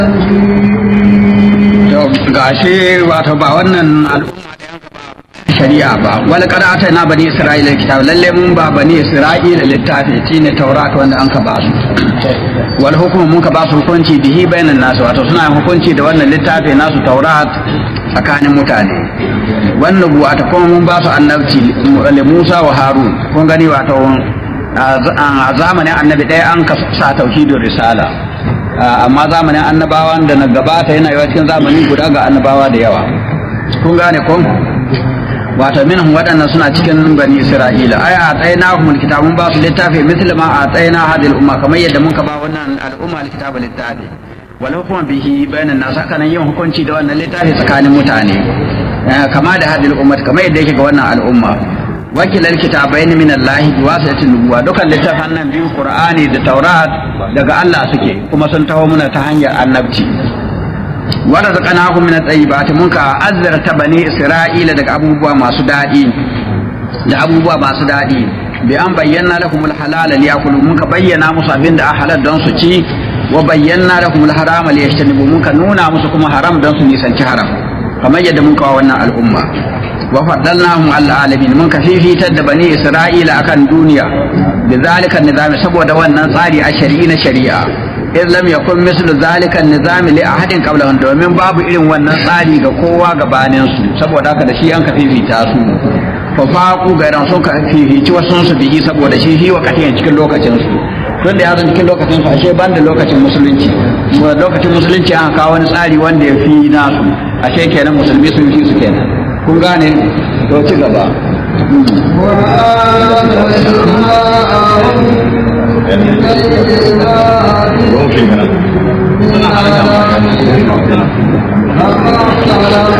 gashi wato ba wannan al'umma da yanka ba shari'a ba wal qad na bani isra'ila kitab lalle mun ba bani isra'ila littafi shine taurat wanda an ka ba su wal hukumu mun ka ba su hukunci bihi bainan nasu wato suna yin hukunci da wannan littafi nasu taurat tsakanin mutane wannan buwa ta kuma mun ba su annabci li Musa wa Harun kun gani wato a zamanin annabi ɗaya an ka sa tauhidin risala amma zamanin annabawan da na gabata yana yawa cikin zamani guda ga annabawa da yawa kun gane ko wato minhum waɗannan suna cikin bani isra'ila ai a tsayina humul kitabun ba su littafi misli ma a tsayina hadil umma kamar yadda mun ka ba wannan al'umma alkitaba littafi wal hukuma bihi bainan nas haka nan yin hukunci da wannan littafi tsakanin mutane kama da hadil umma kamar yadda yake ga wannan al'umma wakilar kitabai min Allah bi wasati nubuwa dukan littafan nan biyu Qur'ani da Taurat daga Allah suke kuma sun taho muna ta hanyar annabci wa razaqnahum min at-tayyibat mun ka azzarta bani Isra'ila daga abubuwa masu dadi da abubuwa masu dadi bi an bayyana lahum al-halala liyakulu mun ka bayyana musu abin da halal don su ci wa bayyana lahum al-harama liyajtanibu mun ka nuna musu kuma haram don su nisanci haram kamar yadda mun kawo wannan al'umma وفضلناهم على العالمين من كفيفي تد بني إسرائيل أكن دنيا بذلك النظام سبو دوان صاري الشرعين شريعة إذ لم يكن مثل ذلك النظام لأحد قبلهم domin babu irin wannan tsari ga kowa gabanin su saboda haka da shi an ka fifita su fa faqu gairan sun ka fifici wasu su bihi saboda shi shi wakatin cikin lokacin su tun da ya zan cikin lokacin su ashe ban da lokacin musulunci lokacin musulunci an kawo wani tsari wanda ya fi nasu ashe kenan musulmi sun fi su kenan kun gane to ci gaba